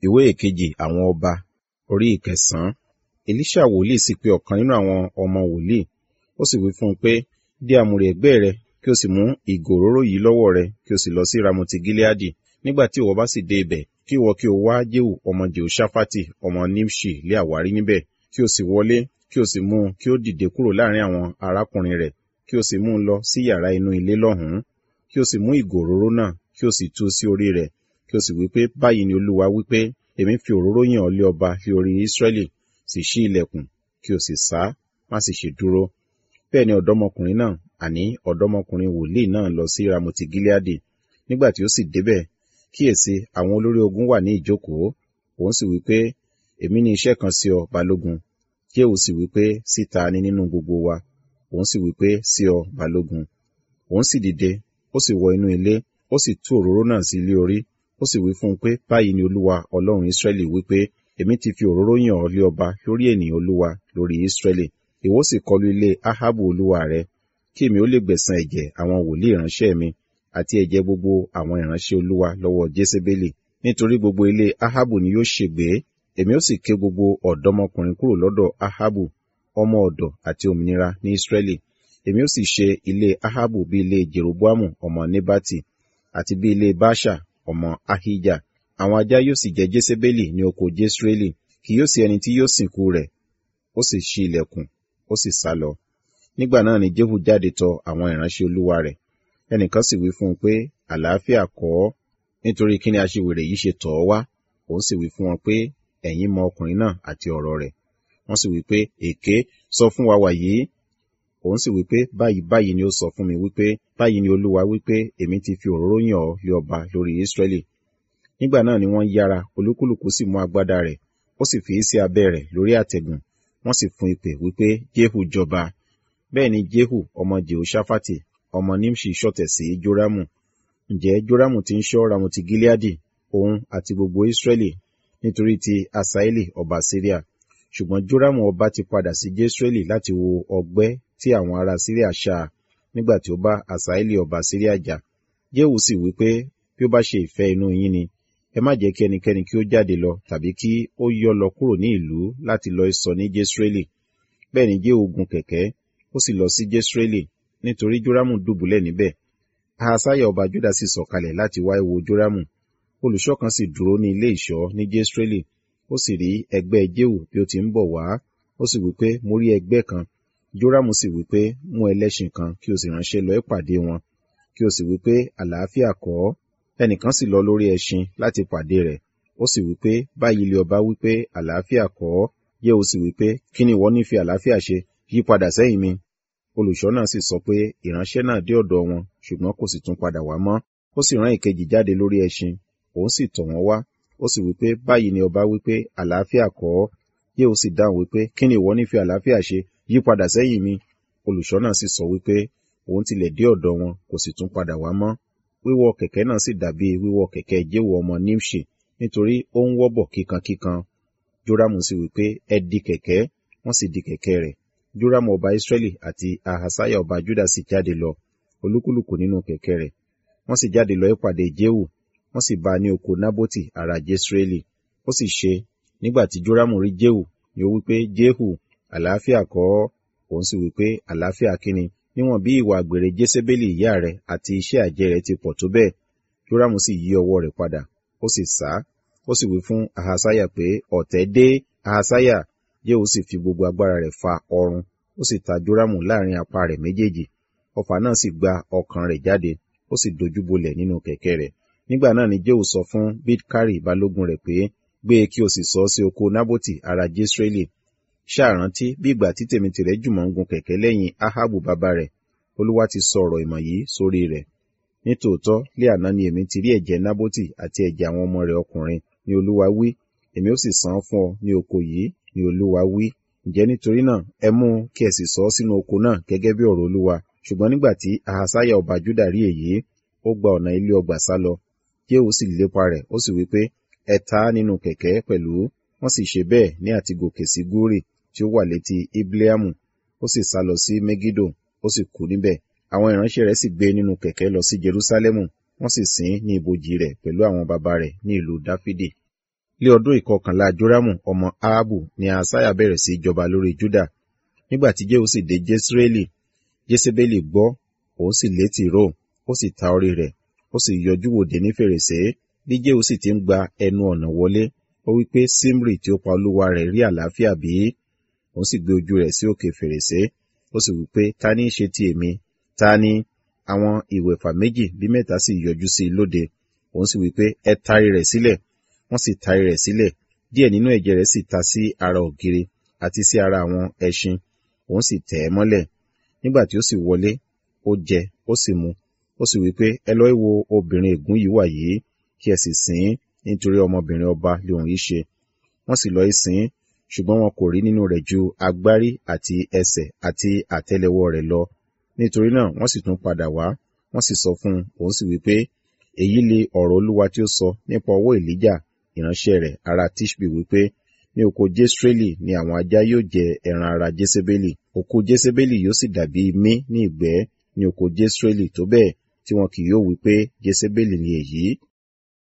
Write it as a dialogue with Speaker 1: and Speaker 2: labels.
Speaker 1: ìwé ìkejì àwọn ọba orí ìkẹsàn-án elisha wòlíì sì pe ọ̀kan nínú àwọn ọmọ wòlíì ó sì wí fún un pé dé àmùrè ẹ̀gbẹ́ rẹ kí o sì mú ìgò òróró yìí lọ́wọ́ rẹ kí o sì lọ sí ramoti gileadi nígbà tí ìwọ bá sì dé ibẹ̀ kí ìwọ kí o wá jéhù ọmọ jehoshaphat ọmọ nimshi lé àwárí níbẹ̀ kí o sì wọlé kí o sì mú un kí ó dìde kúrò láàrin àwọn arákùnrin rẹ̀ kí o sì mú un lọ sí yàrá inú ilé lọ́hùn-ún kí o sì mú ìgò òróró náà kí o sì tú sí orí rẹ̀ kí o sì wí pé báyìí ni olúwa wí pé èmi fi òróró yàn ọ́ lé ọba lé orí ísírẹ́lì sì ṣí ilẹ̀kùn kí o sì sá má sì ṣe dúró bẹ́ẹ̀ ni ọ̀dọ́mọkùnrin náà àní ọ̀dọ́mọkùnrin wòlíì náà lọ sí ramoti gileadi nígbà tí ó sì débẹ̀ kíyèsí àwọn olórí ogun wà ní ìjókòó òun sì wí pé èmi ní iṣẹ́ kan sí ọ balógun jéhù sì wí pé síta ni nínú gbogbo wa òun sì wí pé sí ọ balógun òun sì dìde ó sì wọ inú ilé ó sì tú òróró náà sí ilé orí ó sì wí fún un pé báyìí ni olúwa ọlọ́run ísírẹ́lì wí pé èmi ti fi òróró yàn ọ́ lé ọba lórí ènìyàn olúwa lórí ísírẹ́lì ìwọ sì kọlu ilé ahabu olúwa rẹ kí èmi ó lè gbẹ̀san ẹ̀jẹ̀ àwọn wòlíì ìránṣẹ́ mi àti ẹ̀jẹ̀ gbogbo àwọn ìránṣẹ́ olúwa lọ́wọ́ jésébélì nítorí gbogbo ilé ahabu ni yóò ṣègbé èmi ó sì ké gbogbo ọ̀dọ́mọkùnrin kúrò lọ́dọ̀ ahabu ọmọ ọ̀dọ̀ àti òmìnira ní ísírẹ́lì èmi ó sì ṣe ilé ahabu bí ilé jeroboamu ọmọ nebati àti bí ilé basha ọmọ ahija àwọn ajá yóò sì jẹ jésébélì ní oko jésírẹ́lì kì yóò sí ẹni tí yóò sìnkú rẹ̀ ó sì ṣí ilẹ̀kùn ó sì sá lọ nígbà náà ni jehu jáde tọ àwọn ìránṣẹ́ olúwa rẹ̀ ẹnìkan sì wí fún un pé àlàáfíà kọ́ ọ́ nítorí kí ni aṣiwèrè yìí ṣe tọ̀ ọ́ wá òun sì wí fún wọn pé ẹ̀yin mọ ọkùnrin náà àti ọ̀rọ̀ rẹ̀ wọ́n sì wí pé èké sọ fún wa wàyí òun sì wí pé báyìí báyìí ni ó sọ fún mi wípé báyìí ni olúwa wípé èmi ti fi òróró yàn ọ́ lé ọba lórí ísírẹ́lì nígbà náà ni wọ́n yára olúkúlùkù sì mú agbádá rẹ̀ ó sì fi í sí abẹ́ rẹ̀ lórí àtẹ̀gùn wọ́n sì fún ìpè wípé jehu jọba bẹ́ẹ̀ ni jehu ọmọ jehoshaphat ọmọ nimshi ṣọ̀tẹ̀ sí joramu ǹjẹ́ joramu ti ń ṣọ́ ramoti gileadi òun àti gbogbo ísírẹ́lì nítorí ti asaeli ọba syria ṣùgbọ́n joramu ọba ti padà sí jesreeli láti wo ọgbẹ́ tí àwọn ará syria ṣá nígbà tí ó bá asaeli ọba syria jà jehu sì wí pé bí ó bá ṣe ìfẹ́ inú yín ni ẹ má jẹ́ kí ẹnikẹ́ni kí ó jáde lọ tàbí kí ó yọ́ lọ kúrò ní ìlú láti lọ sọ ní jesreeli bẹ́ẹ̀ ni jehu gun kẹ̀kẹ́ ó sì lọ sí jesreeli nítorí joramu dùbúlẹ̀ níbẹ̀ ahasaya ọba juda sì sọ̀kalẹ̀ láti wá wo joramu olùṣọ́ kan sì dúró ní ilé ìṣọ́ ní jesreeli ó sì rí ẹgbẹ́ jehu bí ó ti ń bọ̀ wá ó sì wí pé mo rí ẹgbẹ́ kan joramu sì wí pé mú ẹlẹ́ṣin kan kí o sì ránṣẹ́ lọ ìpàdé wọn kí o sì wí pé àlàáfíà kọ́ ẹnìkan sì lọ lórí ẹṣin láti pàdé rẹ̀ ó sì wí pé báyìí ilé ọba wí pé àlàáfíà kọ́ jehu sì wí pé kí ni ìwọ ní fi àlàáfíà ṣe yí padà sẹ́yìn mi olùṣọ́ náà sì sọ pé ìránṣẹ́ náà dé ọ̀dọ̀ wọn ṣùgbọ́n kò sì tún padà wá mọ́ ó sì rán ìkejì jáde lórí ẹṣin òun sì tọ̀ wọ́n wá ó sì wípé báyìí ni ọba wípé àlàáfíà kọ́ yéhu sì dáhùn wípé kí ni ìwọ ní fi àlàáfíà ṣe yí padà sẹ́yìn mi olùṣọ́ náà sì sọ wípé òun tilẹ̀ dé ọ̀dọ̀ wọn kò sì tún padà wá mọ́ wíwọ̀ kẹ̀kẹ́ náà sì dàbí wíwọ̀ kẹ̀kẹ́ jéhu ọmọ nimshi nítorí ó ń wọ́bọ̀ kíkankíkan jórámù sì wípé ẹ di kẹ̀kẹ́ wọ́n sì di kẹ̀kẹ́ rẹ̀ jórámù ọba israẹli àti ahasaya ọba juda sì jáde lọ olúkúlùkù nínú kẹ̀kẹ́ rẹ̀ wọ́n sì jáde lọ ìpàdé jéhu wọ́n sì bá a ní oko nábótì ará jesreeli ó sì ṣe nígbà tí jórámù rí jéhu ni ó wípé jéhu àlàáfíà kọ́ òun sì wípé àlàáfíà kíni níwọ̀n bí ìwà àgbèrè jésébélì ìyá rẹ̀ àti iṣẹ́ àjẹ́ rẹ̀ ti pọ̀ tó bẹ́ẹ̀ jórámù sì yí ọwọ́ rẹ̀ padà ó sì sá ó sì wí fún ahasaya pé ọ̀tẹ̀ dé ahasaya jéhu sì fi gbogbo agbára rẹ̀ fa ọrùn ó sì ta jórámù láàrin apá rẹ̀ méjèèjì ọfà náà sì gba ọkàn rẹ̀ jáde ó sì dojúbolẹ̀ nínú kẹ̀kẹ́ rẹ̀ nígbà náà ni jéhu sọ fún bidkari balógun rẹ̀ pé gbé e kí o sì sọ sí oko nábòtì ará jesreeli ṣàrántí bí ìgbà tí tèmi tìrẹ jùmọ̀ ń gun kẹ̀kẹ́ lẹ́yìn ahabu bàbá rẹ̀ olúwa ti sọ ọ̀rọ̀ ìmọ̀ yìí sórí rẹ̀ nítòótọ́ lé àná ni èmi ti rí ẹ̀jẹ̀ nábòtì àti ẹ̀jẹ̀ àwọn ọmọ rẹ̀ ọkùnrin ni olúwa wí èmi ó sì san án fún ọ ní oko yìí ni olúwa wí ǹjẹ́ nítorí náà ẹ mú kí ẹ sì sọ ọ́ sínú oko náà gẹ́gẹ́ bí ọ̀rọ̀ olúwa ṣùgbọ́n nígbà tí ahasaya ọba juda rí èyí ó gba ọ̀nà ilé ọgbà sá lọ jéhu sì lépa rẹ̀ ó sì wí pé ẹ ta á nínú kẹ̀kẹ́ pẹ̀lú wọ́n sì ṣe bẹ́ẹ̀ ní àti gòkè sí gúrì tí ó wà létí ibleamu ó sì sá lọ sí megido ó sì kú níbẹ̀ àwọn ìránṣẹ́ rẹ̀ sì gbé nínú kẹ̀kẹ́ lọ sí jerusalemu wọ́n sì sìn ní ibojì rẹ̀ pẹ̀lú àwọn baba rẹ̀ ní ìlú dáfídì lé ọdún ìkọkànlá Jórámù ọmọ Ahabu ni Asaiah bẹ̀rẹ̀ sí jọba lórí Júdà. Nígbà tí Jehu sì dé Jesreeli, Jésébélì gbọ́, òun sì létí ró, ó sì ta orí rẹ̀, ó sì yọjú wòde ní fèrèsé. Bí Jehu sì ti ń gba ẹnu ọ̀nà wọlé, ó wí pé Simri tí ó pa olúwa rẹ̀ rí àlàáfíà bí? Òun sì gbé ojú rẹ̀ sí òkè fèrèsé, ó sì wí pé ta ní í ṣe ti èmi? Ta ni? Àwọn ìwẹ̀fà méjì bí mẹ́ta sì yọjú sí i lóde. Òun sì wí pé ẹ tarí rẹ̀ sílẹ̀. Wọ́n sì tarí rẹ̀ sílẹ̀. Díẹ̀ nínú ẹ̀jẹ̀ rẹ̀ sì ta sí ara ògiri àti sí ara àwọn ẹṣin. Òun sì tẹ̀ ẹ́ mọ́lẹ̀. Nígbà tí ó sì wọlé, ó jẹ, ó sì mu. Ó sì wí pé ẹ lọ wo obìnrin ègún yìí wà yìí, kí ẹ sì sìn ín, nítorí ọmọbìnrin ọba lé òun yìí ṣe. Wọ́n sì lọ sìn ín, ṣùgbọ́n wọn kò rí nínú rẹ̀ ju agbárí àti ẹsẹ̀ àti àtẹ́lẹwọ́ rẹ̀ lọ. Nítorí náà wọ́n sì tún padà wá, wọ́n sì sọ fún un, òun sì wí pé, èyí lè ọ̀rọ̀ Olúwa tí ó sọ nípa ọwọ́ Èlíjà ìránṣẹ́ rẹ̀ ará Tishbi wípé, ní oko Jesreeli ni àwọn ajá yóò jẹ ẹran ara Jésébélì. Òkú Jésébélì yóò sì dàbí imí ní ìgbẹ́ ní oko Jesreeli tó bẹ́ẹ̀ tí wọn kì yóò wí pé Jésébélì ni èyí.